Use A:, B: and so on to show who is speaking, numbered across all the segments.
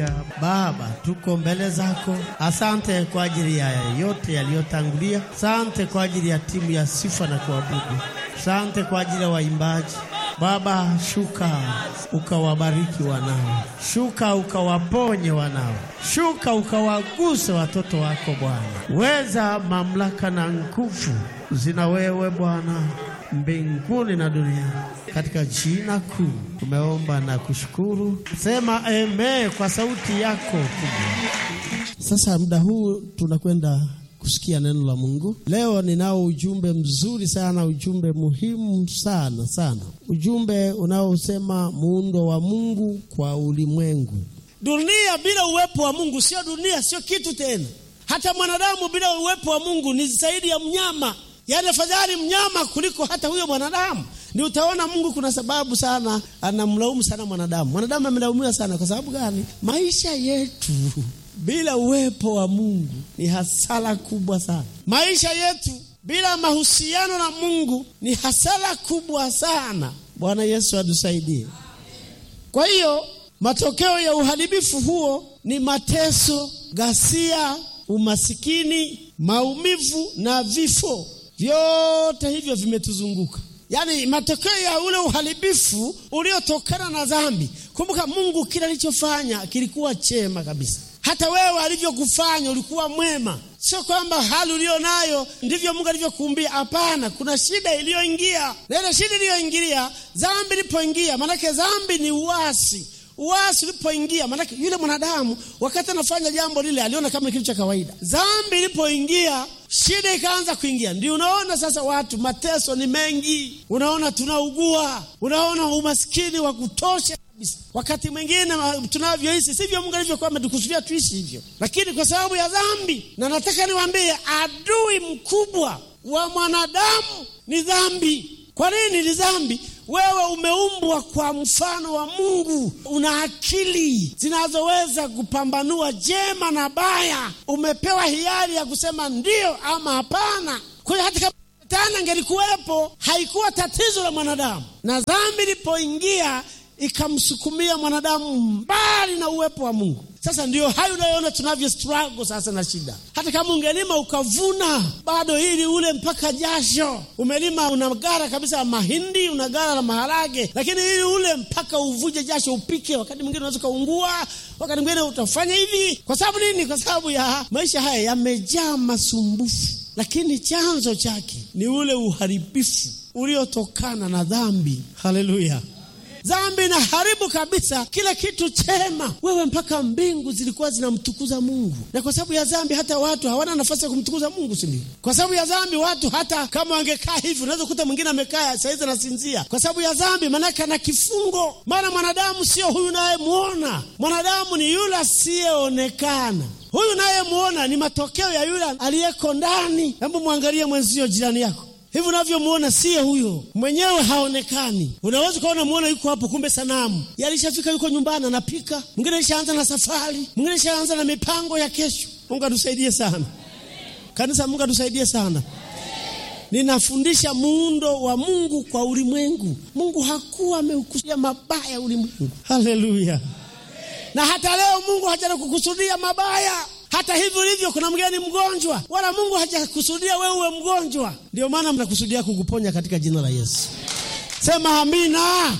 A: Haleluya. Baba, tuko mbele zako. Asante kwa ajili ya yote yaliyotangulia. Asante kwa ajili ya timu ya sifa na kuabudu. Asante kwa ajili ya waimbaji. Baba, shuka ukawabariki wanao, shuka ukawaponye wanao, shuka ukawaguse watoto wako Bwana. Weza, mamlaka na nguvu zina wewe Bwana, mbinguni na duniani, katika jina kuu tumeomba na kushukuru. Sema amen kwa sauti yako kubwa. Sasa muda huu tunakwenda kusikia neno la Mungu. Leo ninao ujumbe mzuri sana, ujumbe muhimu sana sana, ujumbe unaosema muundo wa Mungu kwa ulimwengu.
B: Dunia bila uwepo wa Mungu sio dunia, sio kitu tena. Hata mwanadamu bila uwepo wa Mungu ni zaidi ya mnyama, yaani afadhali mnyama kuliko hata huyo mwanadamu. Ni utaona Mungu kuna sababu sana anamlaumu sana mwanadamu. Mwanadamu amelaumiwa sana kwa sababu gani? Maisha yetu bila uwepo wa Mungu ni hasara kubwa sana. Maisha yetu bila mahusiano na Mungu ni hasara kubwa sana. Bwana Yesu atusaidie. Kwa hiyo matokeo ya uharibifu huo ni mateso, ghasia, umasikini, maumivu na vifo. Vyote hivyo vimetuzunguka. Yaani matokeo ya ule uharibifu uliotokana na dhambi. Kumbuka Mungu kila alichofanya kilikuwa chema kabisa. Hata wewe alivyokufanya ulikuwa mwema. Sio kwamba hali ulio nayo ndivyo Mungu alivyokuumbia. Hapana, kuna shida iliyoingia, na ile shida iliyoingilia, dhambi ilipoingia, maanake dhambi ni uasi. Uasi ulipoingia, maanake yule mwanadamu wakati anafanya jambo lile aliona kama kitu cha kawaida. Dhambi ilipoingia, shida ikaanza kuingia. Ndio unaona sasa watu, mateso ni mengi, unaona tunaugua, unaona umaskini wa kutosha wakati mwingine tunavyoishi sivyo Mungu alivyokuwa ametukusudia tuishi hivyo, lakini kwa sababu ya dhambi. Na nataka niwaambie, adui mkubwa wa mwanadamu ni dhambi. Kwa nini ni dhambi? Wewe umeumbwa kwa mfano wa Mungu, una akili zinazoweza kupambanua jema na baya. Umepewa hiari ya kusema ndiyo ama hapana. Kwa hiyo hata kama Shetani angelikuwepo, haikuwa tatizo la mwanadamu, na dhambi ilipoingia ikamsukumia mwanadamu mbali na uwepo wa Mungu. Sasa ndio hayo unayoona tunavyo struggle sasa na shida. Hata kama ungelima ukavuna, bado ili ule mpaka jasho. Umelima una gara kabisa la mahindi, una gara la maharage, lakini ili ule mpaka uvuje jasho upike. Wakati mwingine unaweza ukaungua, wakati mwingine utafanya hivi. Kwa sababu nini? Kwa sababu ya maisha haya yamejaa masumbufu, lakini chanzo chake ni ule uharibifu uliotokana na dhambi. Haleluya! Dhambi inaharibu kabisa kila kitu chema. Wewe mpaka mbingu zilikuwa zinamtukuza Mungu, na kwa sababu ya dhambi hata watu hawana nafasi ya kumtukuza Mungu, si ndio? Kwa sababu ya dhambi watu hata kama wangekaa hivi, unaweza kukuta mwingine amekaa saizi anasinzia kwa sababu ya dhambi, maanake ana kifungo. Maana mwanadamu sio huyu nayemwona, mwanadamu ni yule asiyeonekana. Huyu nayemwona ni matokeo ya yule aliyeko ndani. Hebu mwangalie mwenzio, jirani yako hivi unavyomwona siye huyo mwenyewe, haonekani. Unaweza ukaona mwona yuko hapo, kumbe sanamu yalishafika, yuko nyumbani anapika. Mwingine alishaanza na safari, mwingine alishaanza na mipango ya kesho. Mungu atusaidie sana kanisa, Mungu atusaidie sana. Ninafundisha muundo wa Mungu kwa ulimwengu. Mungu hakuwa ameukusudia mabaya ulimwengu. Haleluya! Na hata leo Mungu hajana kukusudia mabaya hata hivyo hivyo, kuna mgeni mgonjwa, wala Mungu hajakusudia wewe uwe mgonjwa. Ndio maana mnakusudia kukuponya katika jina la Yesu. Sema amina.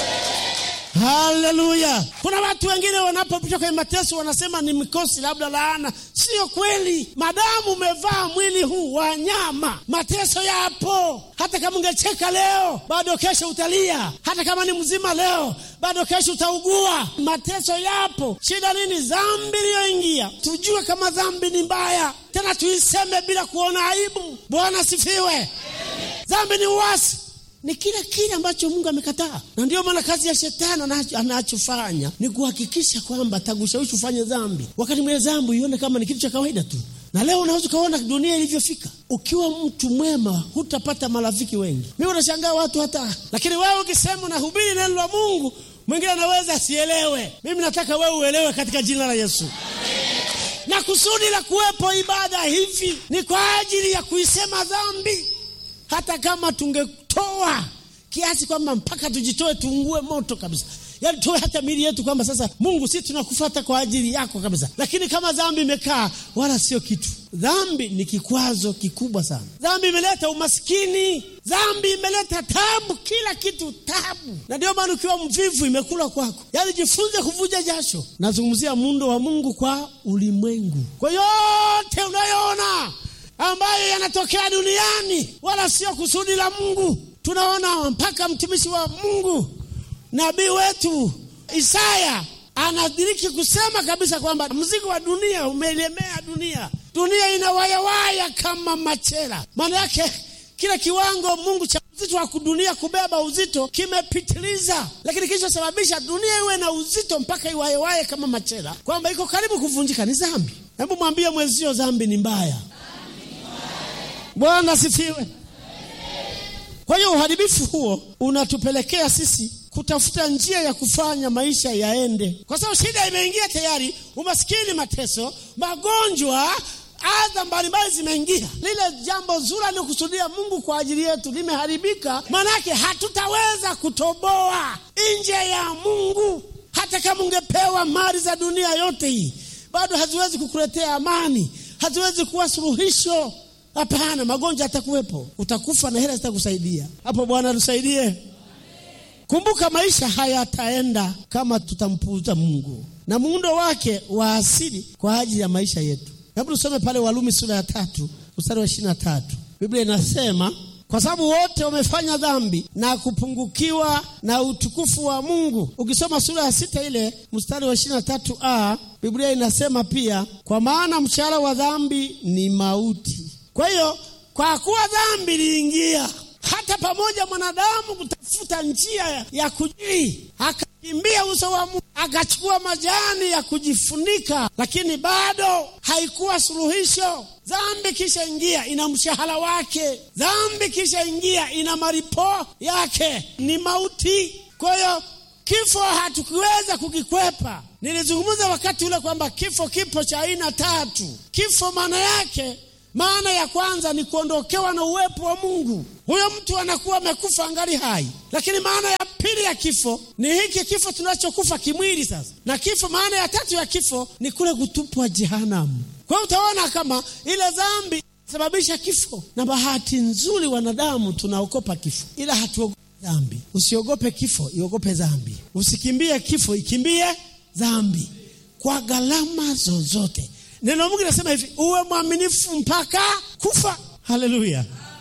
B: Haleluya. Kuna watu wengine wanapopita kwenye mateso wanasema ni mikosi, labda laana. Sio kweli. Madamu umevaa mwili huu wa nyama, mateso yapo. Hata kama ungecheka leo, bado kesho utalia. Hata kama ni mzima leo, bado kesho utaugua. Mateso yapo. Shida nini? Dhambi iliyoingia. Tujue kama dhambi ni mbaya, tena tuiseme bila kuona aibu. Bwana sifiwe. Dhambi ni uasi ni kila kile ambacho Mungu amekataa, na ndio maana kazi ya shetani anachofanya ni kuhakikisha kwamba atakushawishi ufanye dhambi, wakati mwenye dhambi ione kama ni kitu cha kawaida tu. Na leo unaweza ukaona dunia ilivyofika. Ukiwa mtu mwema, hutapata marafiki wengi. Mimi unashangaa watu hata, lakini wewe ukisema unahubiri neno la Mungu, mwingine anaweza asielewe. Mimi nataka wewe uelewe katika jina la Yesu. Na kusudi la kuwepo ibada hivi ni kwa ajili ya kuisema dhambi hata kama tungetoa kiasi kwamba mpaka tujitoe tuungue moto kabisa, yaani toe hata mili yetu kwamba sasa Mungu, si tunakufuata kwa ajili yako kabisa. Lakini kama dhambi imekaa, wala sio kitu. Dhambi ni kikwazo kikubwa sana. Dhambi imeleta umaskini, dhambi imeleta tabu, kila kitu tabu, na ndio maana ukiwa mvivu imekula kwako. Yaani jifunze kuvuja jasho. Nazungumzia muundo wa Mungu kwa ulimwengu, kwa yote unayoona ambayo yanatokea duniani, wala sio kusudi la Mungu. Tunaona mpaka mtumishi wa Mungu nabii wetu Isaya anadiriki kusema kabisa kwamba mzigo wa dunia umelemea dunia, dunia inawayawaya kama machela. Maana yake kile kiwango Mungu cha uzito wa dunia kubeba uzito kimepitiliza, lakini kilichosababisha dunia iwe na uzito mpaka iwayewaye kama machela, kwamba iko karibu kuvunjika ni dhambi. Hebu mwambie mwenzio, dhambi ni mbaya. Bwana asifiwe. Kwa hiyo uharibifu huo unatupelekea sisi kutafuta njia ya kufanya maisha yaende, kwa sababu shida imeingia tayari, umaskini, mateso, magonjwa, adha mbalimbali zimeingia. Lile jambo zuri alilokusudia Mungu kwa ajili yetu limeharibika, maanake hatutaweza kutoboa nje ya Mungu. Hata kama ungepewa mali za dunia yote hii, bado haziwezi kukuletea amani, haziwezi kuwa suluhisho. Hapana, magonjwa atakuwepo, utakufa na hela zitakusaidia. Hapo Bwana tusaidie. Kumbuka, maisha hayataenda kama tutampuuza Mungu na muundo wake wa asili kwa ajili ya maisha yetu. Hebu tusome pale Warumi sura ya tatu mstari wa ishirini na tatu. Biblia inasema kwa sababu wote wamefanya dhambi na kupungukiwa na utukufu wa Mungu. Ukisoma sura ya sita ile mstari wa ishirini na tatu a Biblia inasema pia, kwa maana mshahara wa dhambi ni mauti. Kwa hiyo kwa kuwa dhambi iliingia, hata pamoja mwanadamu kutafuta njia ya kujii, akakimbia uso wa Mungu, akachukua majani ya kujifunika, lakini bado haikuwa suluhisho. Dhambi kisha ingia, ina mshahara wake. Dhambi kisha ingia, ina malipo yake, ni mauti. Kwa hiyo kifo hatukiweza kukikwepa. Nilizungumza wakati ule kwamba kifo kipo cha aina tatu. Kifo maana yake maana ya kwanza ni kuondokewa na uwepo wa Mungu. Huyo mtu anakuwa amekufa angali hai. Lakini maana ya pili ya kifo ni hiki kifo tunachokufa kimwili sasa, na kifo, maana ya tatu ya kifo ni kule kutupwa jehanamu. Kwa hiyo utaona kama ile dhambi sababisha kifo, na bahati nzuri wanadamu tunaogopa kifo, ila hatuogopi dhambi. Usiogope kifo, iogope dhambi. Usikimbie kifo, ikimbie dhambi kwa gharama zozote. Neno la Mungu linasema hivi, uwe mwaminifu mpaka kufa. Haleluya!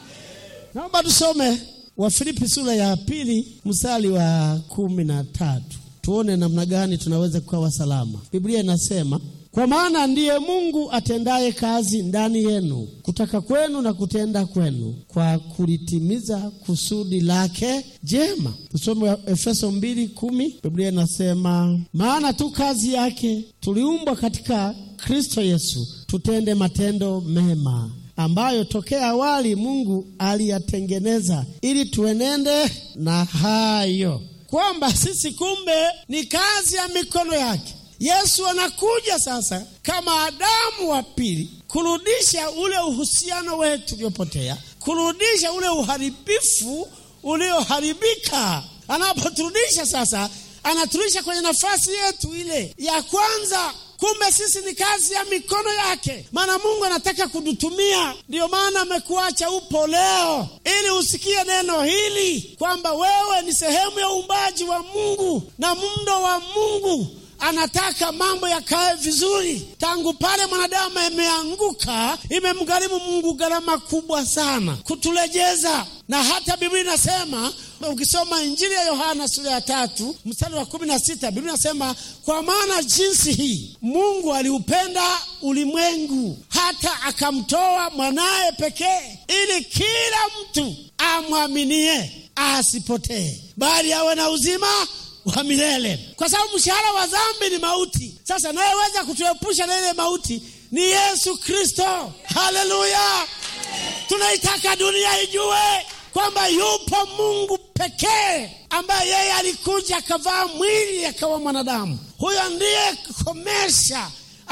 B: Naomba tusome Wafilipi sura ya pili mstari wa kumi na tatu tuone namna gani tunaweza kuwa salama. Biblia inasema kwa maana ndiye Mungu atendaye kazi ndani yenu kutaka kwenu na kutenda kwenu kwa kulitimiza kusudi lake jema. Tusome Efeso mbili kumi. Biblia inasema maana tu kazi yake tuliumbwa katika Kristo Yesu tutende matendo mema ambayo tokea awali Mungu aliyatengeneza ili tuenende na hayo. Kwamba sisi kumbe ni kazi ya mikono yake. Yesu anakuja sasa kama Adamu wa pili kurudisha ule uhusiano wetu uliopotea, kurudisha ule uharibifu ulioharibika. Anapoturudisha sasa, anaturudisha kwenye nafasi yetu ile ya kwanza. Kumbe sisi ni kazi ya mikono yake, maana Mungu anataka kututumia. Ndiyo maana amekuacha upo leo, ili usikie neno hili kwamba wewe ni sehemu ya uumbaji wa Mungu na muundo wa Mungu anataka mambo yakae vizuri. Tangu pale mwanadamu ameanguka, imemgharimu Mungu gharama kubwa sana kutulejeza, na hata Biblia inasema ukisoma Injili ya Yohana sura ya tatu mstari wa kumi na sita Biblia inasema kwa maana jinsi hii Mungu aliupenda ulimwengu hata akamtoa mwanaye pekee, ili kila mtu amwaminie asipotee, bali awe na uzima wa milele, kwa sababu mshahara wa dhambi ni mauti. Sasa nayeweza kutuepusha na ile mauti ni Yesu Kristo. Haleluya! Tunaitaka dunia ijue kwamba yupo Mungu pekee ambaye yeye alikuja akavaa mwili akawa mwanadamu. Huyo ndiye komesha,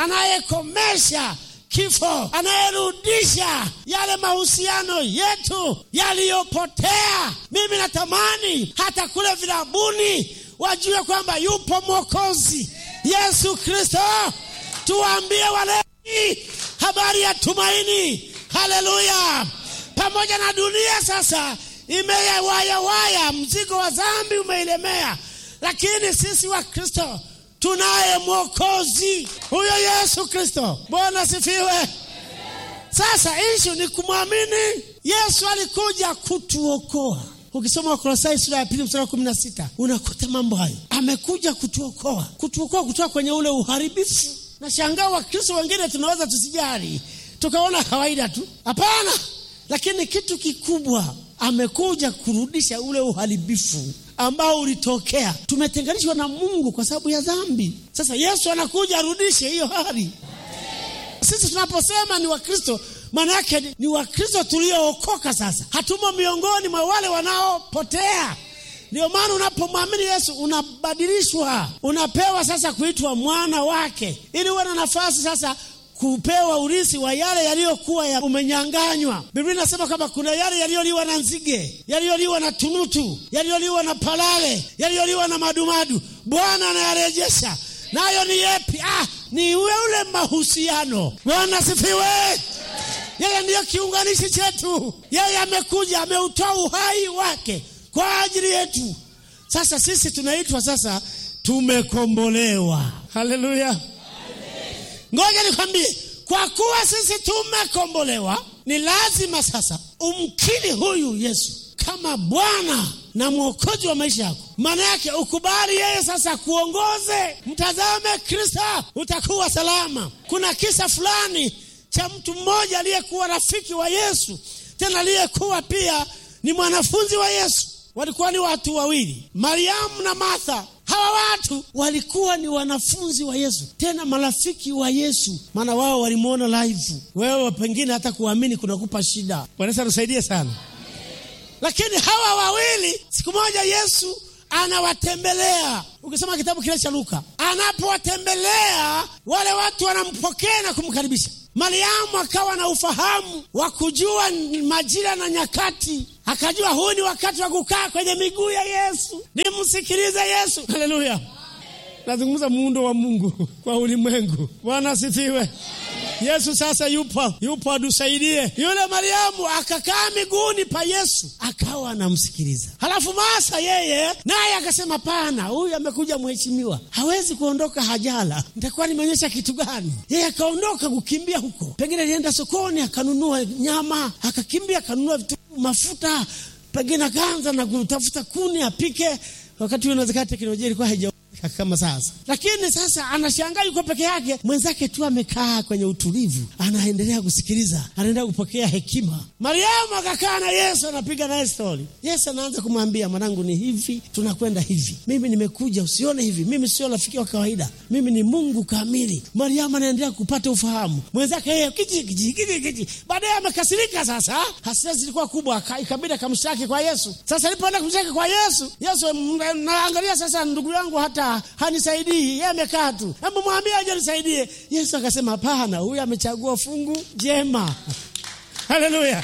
B: anayekomesha kifo, anayerudisha yale mahusiano yetu yaliyopotea. Mimi natamani hata kule vilabuni wajue kwamba yupo Mwokozi Yesu Kristo. Tuwaambie walei habari ya tumaini. Haleluya! Pamoja na dunia sasa imeyawayawaya, mzigo wa dhambi umeilemea, lakini sisi wa Kristo tunaye Mwokozi, huyo Yesu Kristo. Bwana sifiwe. Sasa ishu ni kumwamini Yesu. Alikuja kutuokoa. Ukisoma Wakolosai sura ya pili mstari wa kumi na sita unakuta mambo hayo. Amekuja kutuokoa, kutuokoa kutoka kwenye ule uharibifu. Na shangaa Wakristo wengine tunaweza tusijali, tukaona kawaida tu. Hapana, lakini kitu kikubwa, amekuja kurudisha ule uharibifu ambao ulitokea. Tumetenganishwa na Mungu kwa sababu ya dhambi. Sasa Yesu anakuja arudishe hiyo hali. Sisi tunaposema ni Wakristo, maana yake ni, ni Wakristo tuliookoka. Sasa hatumo miongoni mwa wale wanaopotea. Ndio maana unapomwamini Yesu unabadilishwa, unapewa sasa kuitwa mwana wake, ili uwe na nafasi sasa kupewa urithi wa yale yaliyokuwa ya umenyanganywa. Biblia inasema kwamba kuna yale yaliyoliwa na nzige, yaliyoliwa na tunutu, yaliyoliwa na palale, yaliyoliwa na madumadu, Bwana anayarejesha. Nayo ni yepi? Ah, ni ule ule mahusiano. Bwana sifiwe. Yeye ndiyo kiunganishi chetu. Yeye amekuja, ameutoa uhai wake kwa ajili yetu. Sasa sisi tunaitwa sasa, tumekombolewa. Haleluya! Ngoja nikwambie, kwa kuwa sisi tumekombolewa, ni lazima sasa umkiri huyu Yesu kama Bwana na Mwokozi wa maisha yako. Maana yake ukubali yeye sasa kuongoze. Mtazame Kristo, utakuwa salama. Kuna kisa fulani cha mtu mmoja aliyekuwa rafiki wa Yesu, tena aliyekuwa pia ni mwanafunzi wa Yesu. Walikuwa ni watu wawili, Mariamu na Martha. Hawa watu walikuwa ni wanafunzi wa Yesu, tena marafiki wa Yesu, maana wao walimwona live. Wewe pengine hata kuamini kunakupa shida. Bwana tusaidie sana. Lakini hawa wawili, siku moja Yesu anawatembelea. Ukisoma kitabu kile cha Luka, anapowatembelea wale watu wanampokea na kumkaribisha. Mariamu akawa na ufahamu wa kujua majira na nyakati, akajua huu ni wakati wa kukaa kwenye miguu ya Yesu, nimsikilize Yesu. Haleluya! Nazungumza muundo wa Mungu kwa ulimwengu. Bwana asifiwe. Yesu sasa yupo, yupo atusaidie. Yule Mariamu akakaa miguuni pa Yesu akawa anamsikiliza. Halafu Masa yeye naye akasema, pana, huyu amekuja mheshimiwa, hawezi kuondoka hajala, nitakuwa nimeonyesha kitu gani? Yeye akaondoka kukimbia huko, pengine alienda sokoni akanunua nyama, akakimbia akanunua vitu, mafuta, pengine akaanza na kutafuta kuni apike. Wakati huo inawezekana teknolojia ilikuwa haija kama sasa, lakini sasa anashangaa yuko peke yake, mwenzake tu amekaa kwenye utulivu, anaendelea kusikiliza, anaendelea kupokea hekima. Mariamu akakaa na Yesu, anapiga naye stori. Yesu anaanza kumwambia, mwanangu, ni hivi, tunakwenda hivi, mimi nimekuja, usione hivi, mimi sio rafiki wa kawaida, mimi ni Mungu kamili. Mariamu anaendelea kupata ufahamu, mwenzake yeye kiji kiji kiji kiji. Baadaye amekasirika. Sasa hasira zilikuwa kubwa, ikabidi akamshtaki kwa Yesu. Sasa alipoenda kumshtaki kwa Yesu, Yesu naangalia sasa, ndugu yangu hata hanisaidii yeye amekaa tu, hebu mwambie aje nisaidie. Yesu akasema hapana, huyu amechagua fungu jema. Haleluya,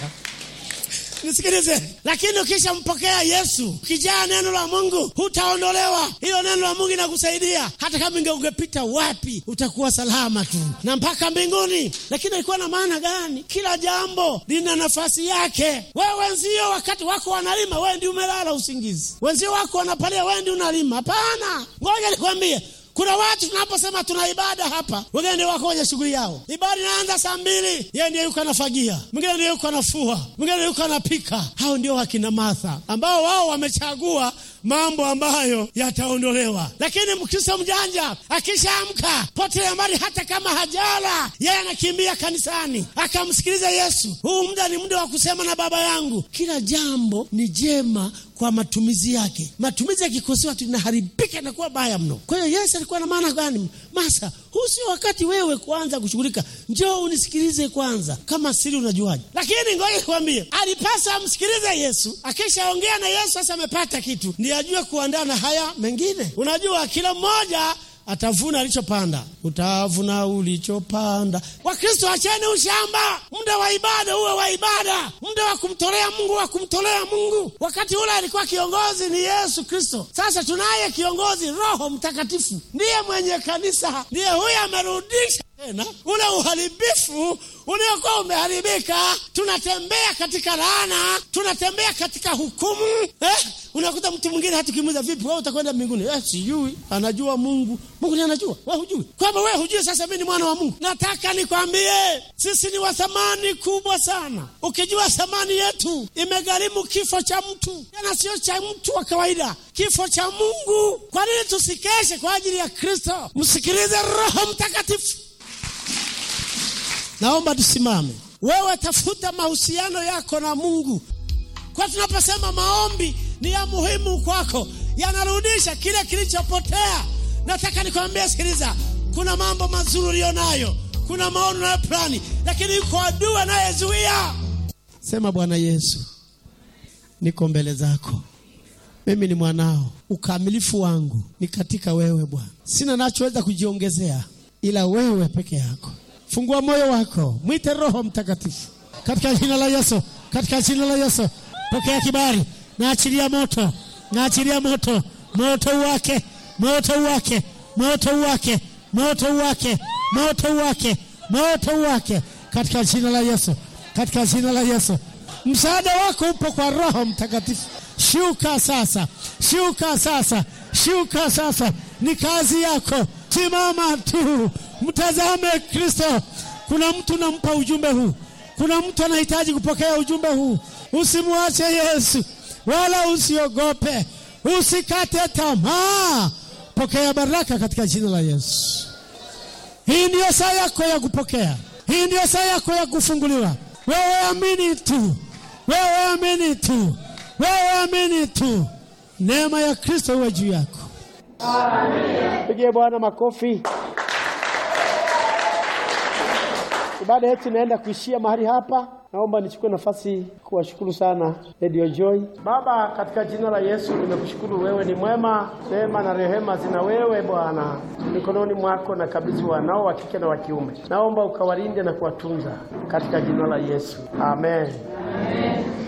B: nisikilize. Lakini ukishampokea Yesu, ukijaa neno la Mungu, hutaondolewa. Hilo neno la Mungu inakusaidia hata kama inge ungepita wapi, utakuwa salama tu na mpaka mbinguni. Lakini alikuwa na maana gani? Kila jambo lina nafasi yake. Wewe wenzio wakati wako wanalima, wewe ndio umelala usingizi. Wenzio wako wanapalia, wewe ndio unalima. Hapana, ngoja nikwambie kuna watu tunaposema tuna ibada hapa, wengine ndio wako kwenye shughuli yao. Ibada inaanza saa mbili, yeye ndiye yuko anafagia, mwingine ndiye yuko anafua, mwingine yuko anapika. Hao ndio wakina Martha ambao wao wamechagua mambo ambayo yataondolewa. Lakini Mkristo mjanja akishaamka potelea mbali, hata kama hajala, yeye anakimbia kanisani akamsikiliza Yesu. Huu muda ni muda wa kusema na Baba yangu. Kila jambo ni jema kwa matumizi yake. Matumizi yakikosewa tu inaharibika na kuwa baya mno. Kwa hiyo Yesu alikuwa na maana gani? Masa, huu sio wakati wewe kuanza kushughulika, njoo unisikilize kwanza. Kama siri unajuaje? Lakini ngoja nikwambie, alipasa amsikilize Yesu. Akishaongea na Yesu, sasa amepata kitu, ndiye ajue kuandaa na haya mengine. Unajua, kila mmoja atavuna alichopanda. Utavuna ulichopanda. Wakristo, acheni ushamba. Muda wa ibada uwe wa ibada, muda wa kumtolea Mungu wa kumtolea Mungu. Wakati ule alikuwa kiongozi ni Yesu Kristo. Sasa tunaye kiongozi, Roho Mtakatifu ndiye mwenye kanisa, ndiye huyo amerudisha tena ule uharibifu uliokuwa umeharibika. Tunatembea katika laana, tunatembea katika hukumu eh? Unakuta mtu mwingine hata ukimuuliza vipi, wewe utakwenda mbinguni? Eh, sijui. Anajua Mungu, Mungu ndiye anajua, wewe hujui. Kwamba wewe hujui, sasa mimi ni mwana wa Mungu. Nataka nikwambie, sisi ni wa thamani kubwa sana. Ukijua thamani yetu, imegharimu kifo cha mtu, tena sio cha mtu wa kawaida, kifo cha Mungu. Kwa nini tusikeshe kwa ajili ya Kristo? Msikilize Roho Mtakatifu. Naomba tusimame. Wewe tafuta mahusiano yako na Mungu, kwa tunaposema maombi ni ya muhimu kwako, yanarudisha kile kilichopotea. Nataka nikwambie, sikiliza, kuna mambo mazuri uliyo nayo, kuna maono na plani, lakini yuko adui anayezuia. Sema, Bwana Yesu, niko mbele zako, mimi ni mwanao, ukamilifu wangu ni katika wewe Bwana. Sina nachoweza kujiongezea ila wewe peke yako. Fungua moyo wako, mwite Roho Mtakatifu katika jina la Yesu, katika jina la Yesu. Pokea kibali, naachilia moto, naachilia moto, moto wake, moto wake, moto wake, moto wake, moto wake, moto wake, katika jina la Yesu, katika jina la Yesu. Msaada wako upo kwa Roho Mtakatifu. Shuka sasa, shuka sasa, shuka sasa, ni kazi yako. Simama tu, mtazame Kristo. Kuna mtu nampa ujumbe huu, kuna mtu anahitaji kupokea ujumbe huu. Usimwache Yesu, wala usiogope, usikate tamaa. Pokea baraka katika jina la Yesu. Hii ndiyo saa yako ya kupokea, hii ndiyo saa yako ya kufunguliwa. Wewe amini tu, wewe amini tu, wewe amini tu. Neema ya Kristo iwe juu yako. Pigie Bwana makofi. Ibada yetu inaenda kuishia mahali hapa. Naomba nichukue nafasi kuwashukuru sana Radio Joy. Baba, katika jina la Yesu nimekushukuru, wewe ni mwema, rehema na rehema zina wewe Bwana. Mikononi mwako na kabidhi wanao wa kike na wa kiume, naomba ukawalinde na kuwatunza katika jina la Yesu, amen, amen.